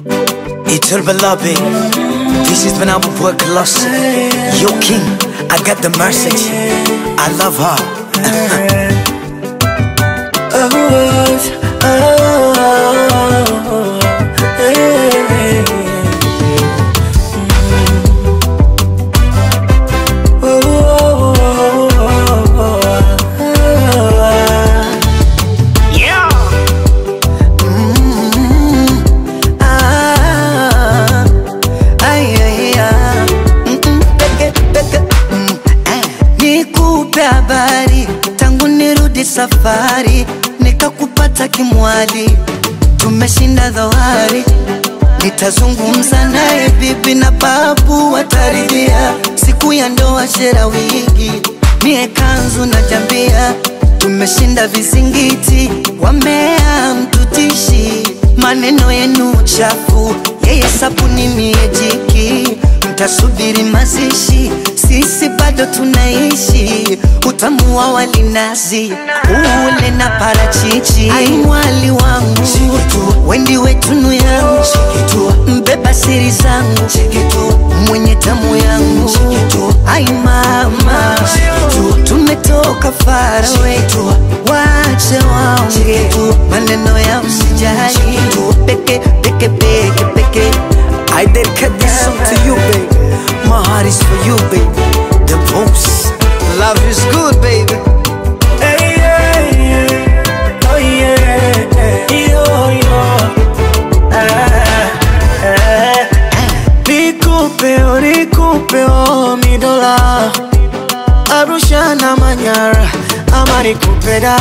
Itul Balabi, this is when I will work lost. Yo king, I got the message. I love her. Ah, ay, ay, ah. Mm, mm, peke, peke, mm, eh. Nikupe habari tangu nirudi safari, nikakupata kimwali, tumeshinda dhoari. Nitazungumza naye bibi na babu wataridhia, siku ya ndoa shera wigi, mie kanzu na jambia, tumeshinda vizingiti, wamea mtutishi, maneno yenu chafu, yeye sabuni mie jiki, mtasubiri mazishi, sisi bado tunaishi, utamu wa walinazi ule na parachichi, ai mwali wangu wendi wetunu yangu mbeba siri zangu mwenye tamu yangu ai mama tumetoka farawe wache waonge maneno ya usijali peke peke peke peke I dedicate this song to you baby My heart is for you baby The most Love is good baby Hey, yeah, yeah. Oh, yeah. Yo, yo. Ah, ah. Nikupe, oh, nikupe, oh, mi dola Arusha na Manyara ama nikupe da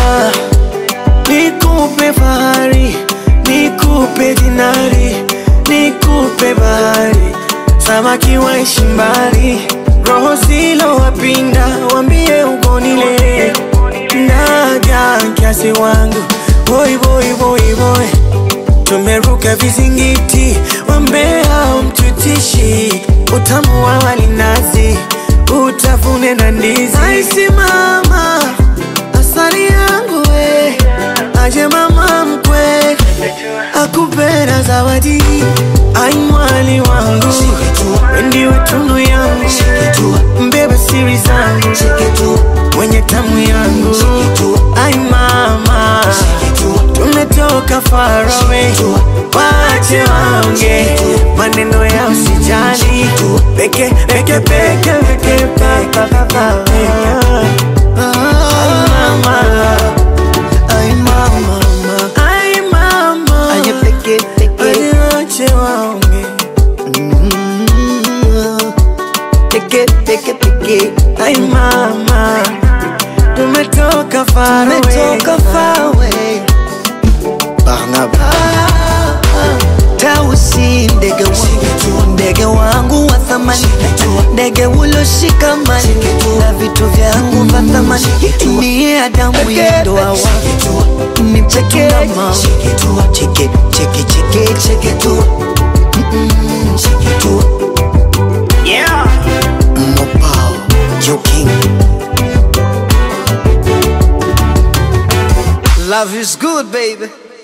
Nikupe fahari, nikupe dinari, nikupe bahari Samaki waishi mbali, roho zilo wapinda, wambie ugonile Ndaja kiasi wangu, boy boy boy boy Tumeruka vizingiti, wambea mtutishi Utamu wa walinazi, utafune na ndizi Aisi mama, asali yangu we Aje mama mkwe, akupenda zawadi Ai mwali wangu, wendi tunu yangu Mbeba siri zangu, mwenye tamu yangu Ai mama, tumetoka far away Wache waonge, maneno ya usijali Peke, peke, peke, peke, pa, pa, pa, pa, Ai mama, Ay mama mama ai mama Aye peke peke Wache waonge Mm, Peke peke peke Ai mama, tumetoka far away Tumetoka far away Barnaba Tausi ndege wangu Ndege wangu wa thamani Ndege uloshikamani Na vitu vyangu vya thamani Ni Adamu ya ndoa wangu Ni mchetu na mama Cheke cheke cheke cheke tu Mm-mm, Cheke tu Yeah Mopao Yo King Love is good baby